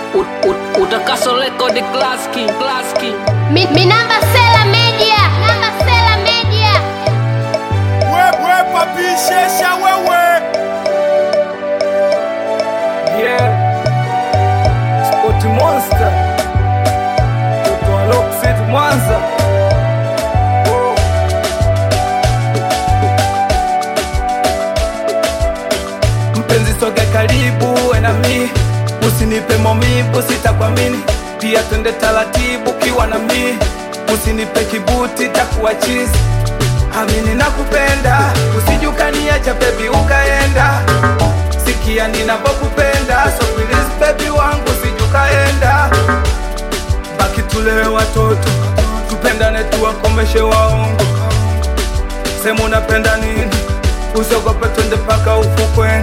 ut- ut- utakaso rekodi klaski klaski Mi, mi namba Sela Media, namba Sela Media. wewe papishesha wewe Yeah. Sport Monster. Mtoto wa Rock City Mwanza. Woo. Mpenzi soge karibu we na mi usinipe maumivu sitakwamini pia twende taratibu kiwa na mi usinipe kibuti takuwa chizi amini nakupenda usijukaniacha bebi ukaenda sikia ninapokupenda so please baby wangu sijukaenda baki tulewe watoto tupendane tuwakomeshe waongo sema unapenda nini usiogope twende paka ufukweni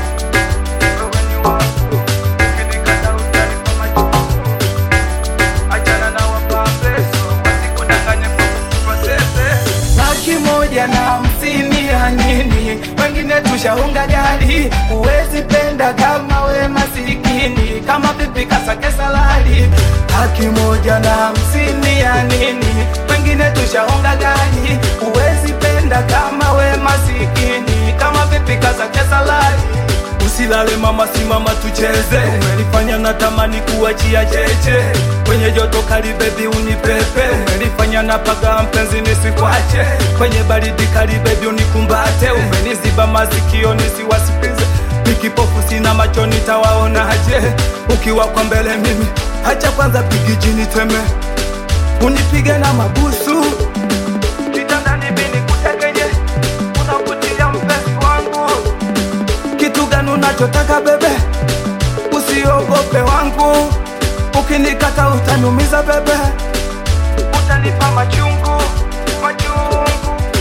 Achana na wapambe, wasikudanganye kwa kukupa sese. laki moja na hamsini ya nini wengine tushaunga gari huwezi penda kama we masikini kama vipi kasake salari laki moja na hamsini ya nini wengine tushaunga gari huwezi penda kama we masikini kama vipi kasake salari usilale mama simama tucheze umenifanya natamani kuachia cheche kwenye joto kali bebi unipepe umenifanya napaga mpenzi nisikwache kwenye baridi kali bebi unikumbate umeniziba masikio nisiwasikize nikipofu sina macho nitawaonaje ukiwa kwa mbele mimi hacha kwanza pigi chini teme unipige na mabusu kitandani bini kutegenye unavutia mpenzi wangu kitu gani unachotaka bebe usiogope wangu ukinikata utaniumiza bebe utanipa machungu machungu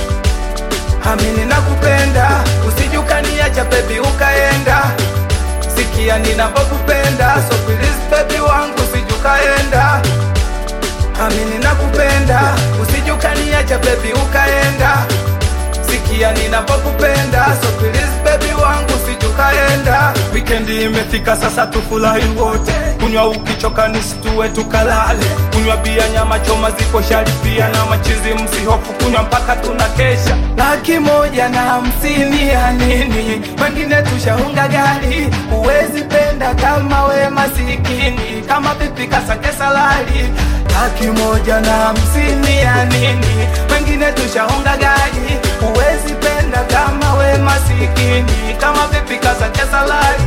amini nakupenda usijukaniacha bebi ukaenda sikia ninapokupenda so please bebi wangu usijukaenda amini nakupenda usijukaniacha bebi ukaenda sikia ninapokupenda so please baby wangu sijukaenda wikendi imefika sasa tufurahi wote kunywa ukichoka nisitue tukalale kunywa bia nyama choma ziko shari pia na machizi msihofu kunywa mpaka tuna kesha laki moja na hamsini ya nini wengine tushaunga gari huwezi penda kama we masikini kama vipi kasake salari laki moja na hamsini ya nini wengine tushaunga gari huwezi penda kama we masikini kama vipi kasake salari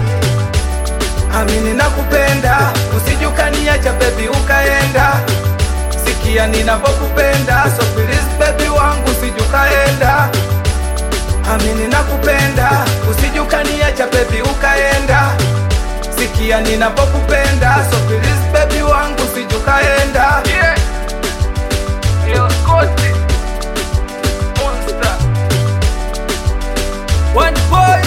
amini nakupenda usijukaniacha bebi ukaenda sikia ninapokupenda so please bebi wangu usijukaenda amini nakupenda usijukaniacha bebi ukaenda sikia ninapokupenda so please bebi wangu usijukaenda yeah. Leo Scotty, Monster. One boy,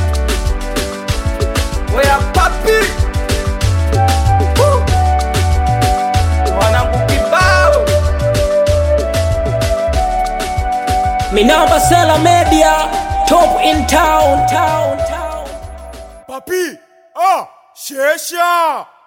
we are papi. Woo. Wanangu kibao mi namba Sela Media top in town town town papi ah shesha